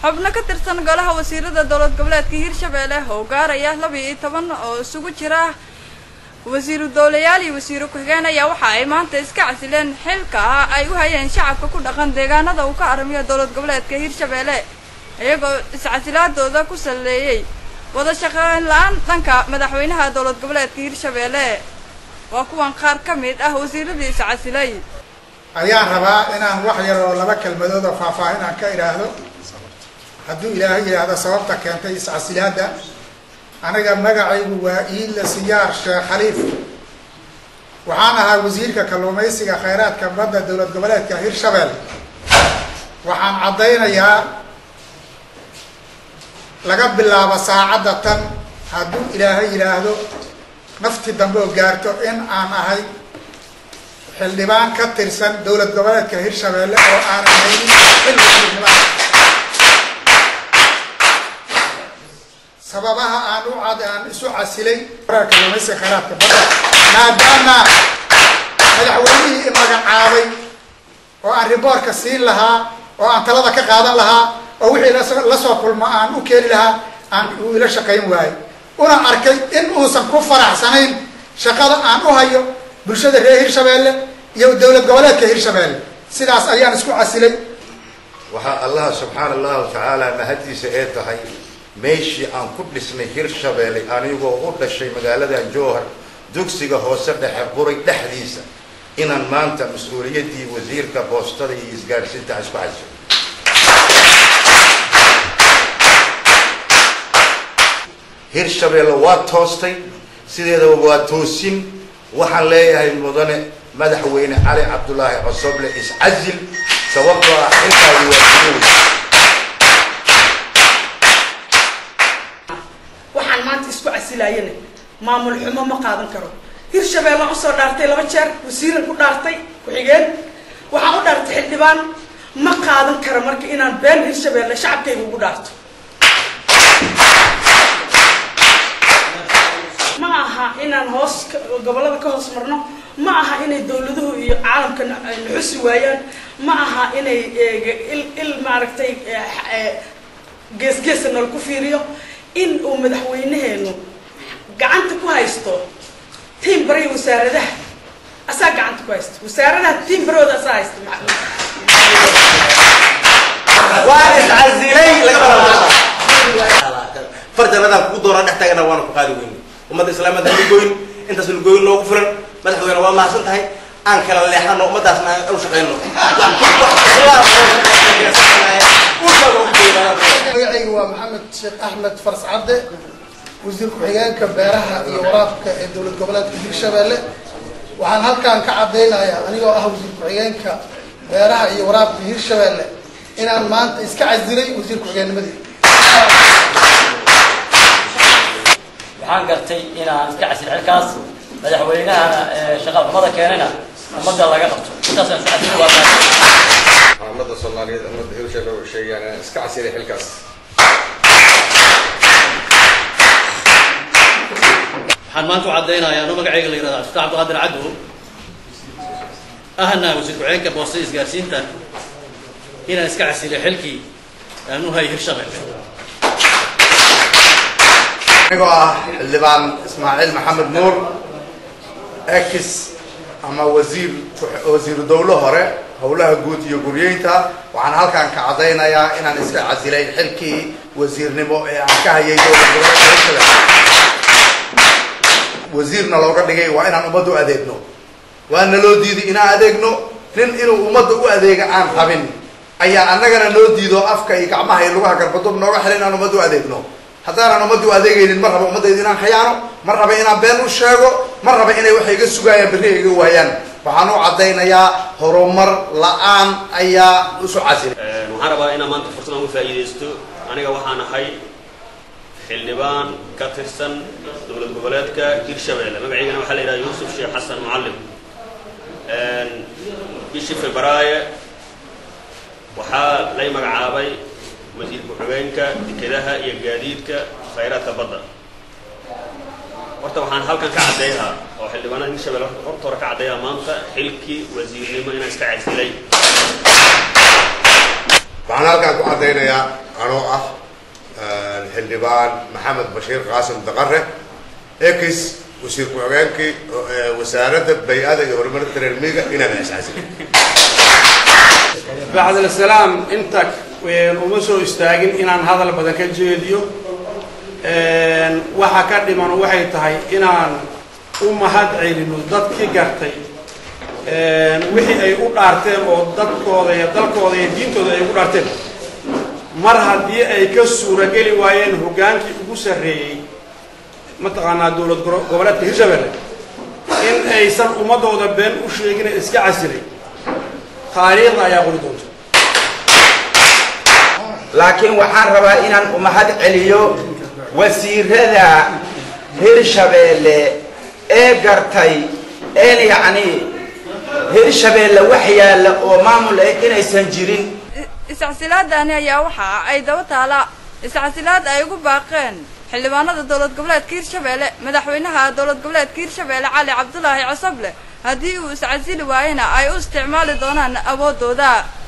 xubno ka tirsan golaha wasiirada dowlad goboleedka hirshabeelle oo gaaraya laba iyo toban oo isugu jira wasiiru dowlayaal iyo wasiiro ku-xigeen ayaa waxa ay maanta iska casileen xilka ay u hayeen shacabka ku dhaqan deegaanada uu ka aramiyo dowlad goboleedka hirshabeelle iyagoo iscasilaadooda ku saleeyey wada shaqeyn la-aan dhanka madaxweynaha dowlad goboleedka hirshabeelle waa kuwan qaar ka mid ah wasiiradii iscasilay ayaan rabaa inaan wax yar oo laba kelmadood oo faahfaahin aan ka idhaahdo hadduu ilaahay yidhaahdo sababta keentay iscasilaadda aniga magacaygu waa iidla siyaar sheekh khaliif waxaan ahaa wasiirka kalluumaysiga khayraadka badda dowlad goboleedka hirshabelle waxaan caddaynayaa laga bilaabo saacadda tan hadduu ilaahay yidhaahdo nafti dambe oo gaarto in aan ahay xildhibaan ka tirsan dowlad goboleedka hirshabelle oo aanan haynin xilli xildhibaan sababaha aan u cad aan isu casilay kalluumaysiga khayraadka badda maadaama madaxweynihii i magacaabay oo aan riboorka siin lahaa oo aan talada ka qaadan lahaa oo wixii lasoo kulmo aan u keeni lahaa aan uu ila shaqayn waayo una arkay in uusan ku faraxsanayn shaqada aan u hayo bulshada reer hirshabeelle iyo dowlad goboleedka hirshabeelle sidaas ayaan isku casilay waxaa allaha subxaana allahu tacaala mahaddiisa ee tahay meeshii aan ku dhisnay hirshabeelle anigoo u dhashay magaaladan jowhar dugsiga hoose dhexe quray dhexdiisa inaan maanta mas-uuliyaddii wasiirka boostada iyo isgaadhsiinta isku casilo hirshabeelle waa toostay sideedaba waa toosin waxaan leeyahay mudane madaxweyne cali cabdulaahi cosoble iscasil sababtoo ah xilkaadi waa suuy waxaan maanta isku casilaayana maamul xumo ma qaadan karo hirshabeelle usoo dhaartay laba jeer wasiiran ku dhaartay ku-xigeen waxaan u dhaartay xildhibaan ma qaadan karo marka inaan been hirshabeelle shacabkayga ugu dhaarto ma aha inaan hoos gobollada ka hoos marno ma aha inay dawladuhu iyo caalamka naxusi waayaan ma aha inay il maaragtay geesgeesa nal ku fiiriyo in uu madaxweynaheenu gacanta ku haysto tiim bariya wasaaradaha asaa gacanta ku haysta wasaaradaha tiim barooda asaa haysta waa iscasilay farjanadaan kugu doonaa dhex taagana waana ku qaadi weyne ummadda islaamada lagoyn intaas lagoyn noogu fulan madaxweyne waa mahadsan tahay aan kala leexano ummadaasna aan u shaqeyno magacayga waa maxamed sheekh axmed faras cadde wasiir ku-xigeenka beeraha iyo waraabka ee dowlad goboleedka hirshabeelle waxaan halkaan ka caddaynayaa anigoo ah wasiir ku-xigeenka beeraha iyo waraabka hirshabeelle inaan maanta iska casilay wasiir ku-xigeennimadii waxaan gartay inaan iska casil xilkaas madaxweynahana shaqa xumada keenayna ummadda laga qabto intaasaan iska casilay waa ummadda soomaaliyeed ummadda hirshabelle u sheegayaan inaan iska casilay xilkaas waxaan maanta u caddaynayaa anuu magacayga la yihahda abdullah cabdiqaadir caddow ahna wasiir ku-xigeenka boostada isgaarsiinta inaan iska casilay xilkii aan u hay hirshabelle anigoo ah xildhibaan ismaaciil maxamed nuur ex ama wasiir wasiiru dowlo hore howlaha guud iyo guryeynta waxaan halkaan ka caddaynayaa inaan iska casilay xilkii wasiirnimo ee aan ka hayay dowlad goboleedka hirshabelle wasiirna looga dhigay waa inaan ummadda u adeegno waana loo diiday inaan adeegno nin inuu ummadda u adeega aan rabin ayaa annagana noo diido afka iyo gacmaha iyo lugaha garbadub nooga xilay inaan ummadda u adeegno haddaanan ummadda u adeegaynin ma raba ummaddayda inaan khiyaano ma raba inaan been u sheego ma raba inay waxay iga sugaayaan berri ay iga waayaan waxaan u caddaynayaa horumar la-aan ayaa isu casilay waxaan rabaa inaan maanta fursad aan uga faa'iidaysto aniga waxaan ahay xildhibaan ka tirsan dowlad goboleedka hirshabelle magacaygana waxaa la yidhaha yuusuf sheekh xasan mucallim bishii febraayo waxaa lay magacaabay wasiir ku-xigeenka dekedaha iyo gaadiidka khayraadka badda horta waxaan halkan ka caddeeyaa oo xildhibaanada hirshabelle horta hore ka caddeeyaa maanta xilkii wasiirnimo inaan iska casilay waxaan halkaan ku caddaynayaa anoo ah xildhibaan maxamed bashiir qaasim daqare ex wasiir ku-xigeenkii wasaaradda bay-ada iyo horumarinta reer miyiga inaan iscasilay bacdal salaam inta uma soo istaagin inaan hadal badan ka jeediyo waxa ka dhiman waxay tahay inaan u mahad celino dadkii gartay wixii ay u dhaarteen oo dadkooda iyo dalkooda iyo diintooda ay ugu dhaarteen mar haddii ay ka suurageli waayeen hoggaankii ugu sarreeyey mataqaanaa dowlad goboleedka hirshabelle in aysan ummadooda been u sheegin ee iska casilay taariikhda ayaa qori doonta laakiin waxaan rabaa inaan umahad celiyo wasiirada hirshabeelle ee gartay een yacni hirshabeelle wax yaalla oo maamul ah inaysan jirin iscasilaadani ayaa waxa ay daba taala iscasilaad ay ugu baaqeen xildhibaanada dowlad goboleedka hirshabeelle madaxweynaha dowlad goboleedka hirshabeelle cali cabdulaahi cosoble haddii uu iscasili waayena ay u isticmaali doonaan awoodooda